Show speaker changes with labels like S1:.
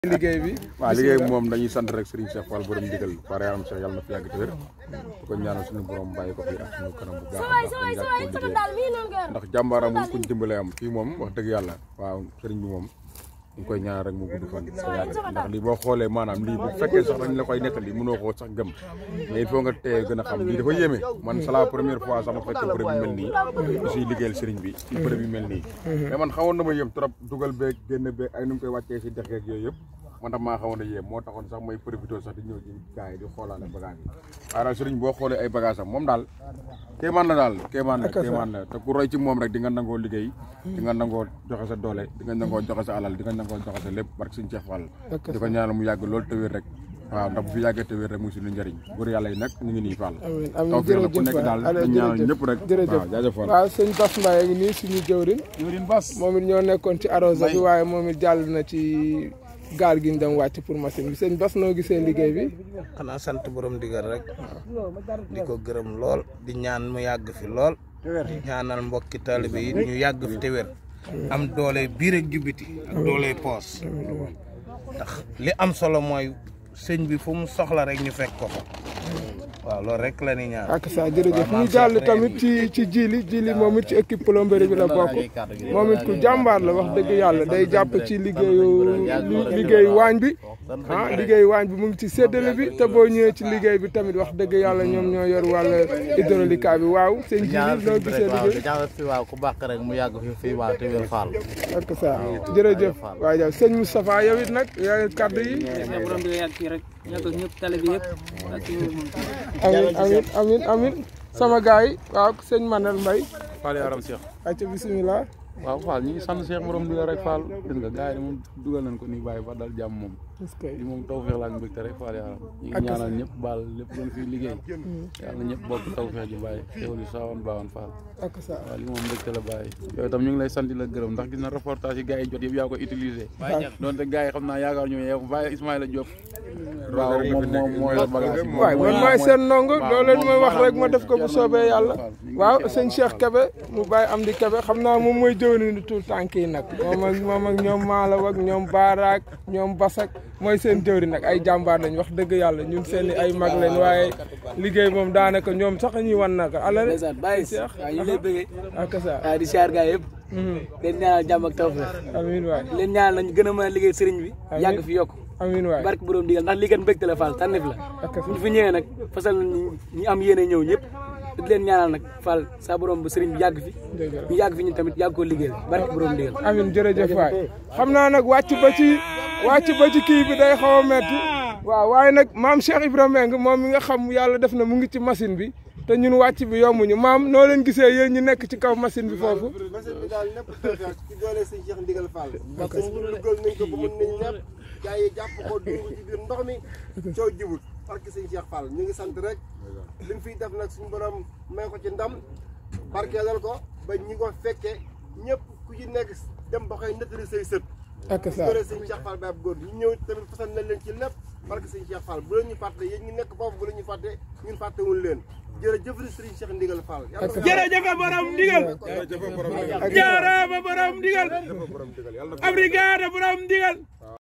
S1: liggéey bi
S2: waaw liggéey bi moom dañuy sant rek Serigne Cheikh Fall borom digal pare yaram Cheikh yàlla na fi yàgg te wér di ko ñaanal suñu borom bàyyi ko fi ak suñu kanam bu baax a baax ñu yàgg koo liggéey ndax jàmbaara moom kuñ dimbale am fii moom wax dëgg yàlla waaw Serigne bi moom ñu koy ñaanal rek mu gudd fan sa yàgg ndax lii boo xoolee maanaam lii bu fekkee sax dañ la koy nettali mënoo koo sax gëm mais il faut nga teye gën a xam lii dafa yéeme man c'est la première fois sax ma fekkee bërëb bi mel nii aussi liggéeyal Serigne bi ci bërëb bi mel nii mais man xawoon na ma yëm trop dugal beeg génn beeg ay nu mu koy wàccee si dex geeg yooyu yëpp man tam maa xawoon a yéem moo taxoon sax mooy profité sax di ñëw ci gars yi di xoolaale bagage yi waaye nag sëriñ boo xoolee ay bagage am moom daal kéemaan la daal kéemaan la kéemaan la te ku roy ci moom rek di nga nangoo liggéey di nga nangoo joxe sa doole di nga nangoo joxe sa alal di nga nangoo joxe sa lépp barke suñu Cheikh Fall di ko ñaanal mu yàgg loolu te wér rek waaw ndax bu fi yàggee te wér rek muy suñu njëriñ góor yàlla yi nag ñu ngi nii Fall
S1: amiin amiin
S2: taw fi la ku
S1: jërëjëf
S2: nekk daal
S1: allez
S2: dañ ñaanal
S1: jërëjëf
S2: ñëpp rek
S1: jërëjëf
S2: waaw jaajëf Fall
S1: waaw sëñ Bass Mbaye ngi nii suñu jëwrin
S2: Jëwriñ Bass
S1: moom it ñoo nekkoon ci arrosé bi waaye moom it jàll na ci gaal gi ñu dem wàcc pour machine bi sëñ Bass noo gisee liggéey bi
S3: xanaa sant borom digal rek di ko gërëm lool di ñaan mu yàgg fi lool di ñaanal mbokki taalibe yi ñu yàgg fi te wér am doole biir ak jubbiti ak doole poos ndax li am solo mooy sëñ bi fu mu soxla rek ñu fekk ko fa waaw loolu rek la ni ñaan
S1: ak sa jërëjëf ñu jàll tamit ci ci jili jili moom it ci équipe plomberie bi la bokk moom it ku jàmbaar la wax dëgg yàlla day jàpp ci liggéeyu liggéeyu waañ bi ah liggéeyu waañ bi mu ngi ci séddale bi te boo ñëwee ci liggéey bi tamit wax dëgg yàlla ñoom ñoo yor wàll hydraulique bi waaw sëñ jili noo gisee liggéey
S4: ñaanal fi waaw ku baax rek mu yàgg fi fii waaw te wér faal
S1: ak sa jërëjëf waaw jaw sëñ Moustapha yow it nag yaa kaddu yi
S5: borom bi yàgg fii rek yàgg ak ñëpp tali bi yëpp ak ci moom
S1: amin amin amin amin sama gars yi waaw sëñ Manel Mbaye
S6: Fall yaram Cheikh
S1: acca bisimilah
S6: waaw Fall ñi ngi sant Cheikh borom digal rek Fall gis nga gars yi moom dugal nañ ko nii bàyyi fa dal jàmm moom
S1: est-ce que
S6: li moom tawfeex la ak mbégte rek Fall yaram ñi ngi ñaanal ñëpp baal lépp luñ fiy liggéey yàlla ñëpp bokk tawfeex ji bàyyi xéwal yi saawoon baawoon Fall
S1: ak sa
S6: waaw li moom mbégte la bàyyi yow itam ñu ngi lay sant di la gërëm ndax gis na reportage yi gars yi jot yëpp yaa ko utilisé donte gars yi xam naa yaakaar ñu yow bàyyi Ismaïla Diop waaw moom moom moo yor bagage yi
S1: waay man maay seen ndongo loo leen mooy wax rek ma def ko bu soobee yàlla waaw sëñ Cheikh Kebe mu bàyyi am di Kebe xam naa moom mooy jëwni ni tout tànk yi nag moom ak moom ak ñoom Malaw ak ñoom Baaraak ñoom Basak mooy seen jëwri nag ay jàmbaar lañ wax dëgg yàlla ñun seen i ay mag lañ waaye liggéey moom daanaka ñoom sax ñuy wan naka ala rek
S5: ndeysaan bàyyi
S1: Cheikh
S5: waaw ñu lay bëggee
S1: ak sa
S5: waaw di siyaar gaa yëpp leen ñaanal jàmm ak tawfeex
S1: amiin waay
S5: leen ñaanal nañ gën a mën a liggéey sëriñ bi yàgg fi yokk
S1: amiin waay
S5: barke borom digal ndax lii kat mbégte la Fall tànneef la
S1: ak
S5: ñu fi ñëwee nag fasal nañ ñi am yéene ñëw ñëpp di leen ñaanal nag Fall sa borom ba sëriñ bi yàgg fi
S1: dëgg la
S5: ñu yàgg fi ñun tamit yàgg koo liggéeyal barke borom digal
S1: amin jërëjëf waay xam naa nag wàcc ba ci wàcc ba ci kii bi day xaw a metti waaw waaye nag maam Cheikh Ibrahima Mbengue moom mi nga xam yàlla def na mu ngi ci machine bi te ñun wàcc bi yombuñu maam noo leen gisee yéen ñu nekk ci kaw machine bi foofu
S7: machine bi daal lépp tawfeex ci doole sëñ Cheikh Ndigal Fall parce que ñu dugal nañ ko ba mën nañ ñëpp gars yi jàpp ko dugg ci biir ndox mi coow jibul parce que sëñ Cheikh Fall ñu ngi sant rek liñ fiy def nag suñu borom may ko ci ndam barkeelal ko ba ñi ko fekkee ñëpp ku ci nekk dem ba koy nettali say sët
S1: ak
S7: ci
S1: sa
S7: doole sëñ Cheikh Fall baab góor ñu ñëw tamit fasal nañ leen ci lépp parce que sëñ Cheikh Fall bu la ñu fàtte yéen ñi nekk foofu bu la ñu fàtte ñun fàttewul leen jërëjëf sëriñ Cheikh Ndigal Fall
S3: jërëjëf borom digal jaaraama borom digal ab brigade borom digal